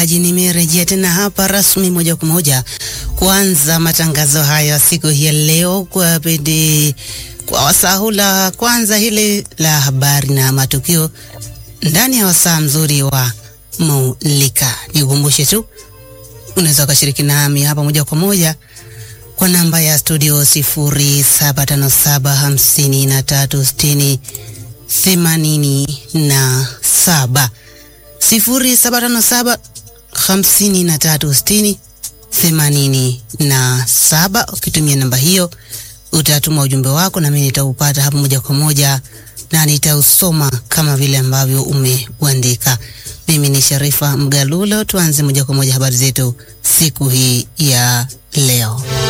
msikilizaji, nimerejea tena hapa rasmi moja kwa moja kuanza matangazo haya siku hii ya leo kwa bidi kwa wasahula kwanza hili la habari na matukio ndani ya wasaa mzuri wa Mulika. Nikukumbushe tu unaweza ukashiriki nami hapa moja kwa moja kwa namba ya studio sifuri saba tano saba hamsini na tatu sitini themanini na saba sifuri saba tano saba hamsini na tatu sitini themanini na saba. Ukitumia namba hiyo utatuma ujumbe wako nami nitaupata hapa moja kwa moja na nitausoma kama vile ambavyo umeuandika. Mimi ni Sharifa Mgalulo. Tuanze moja kwa moja habari zetu siku hii ya leo.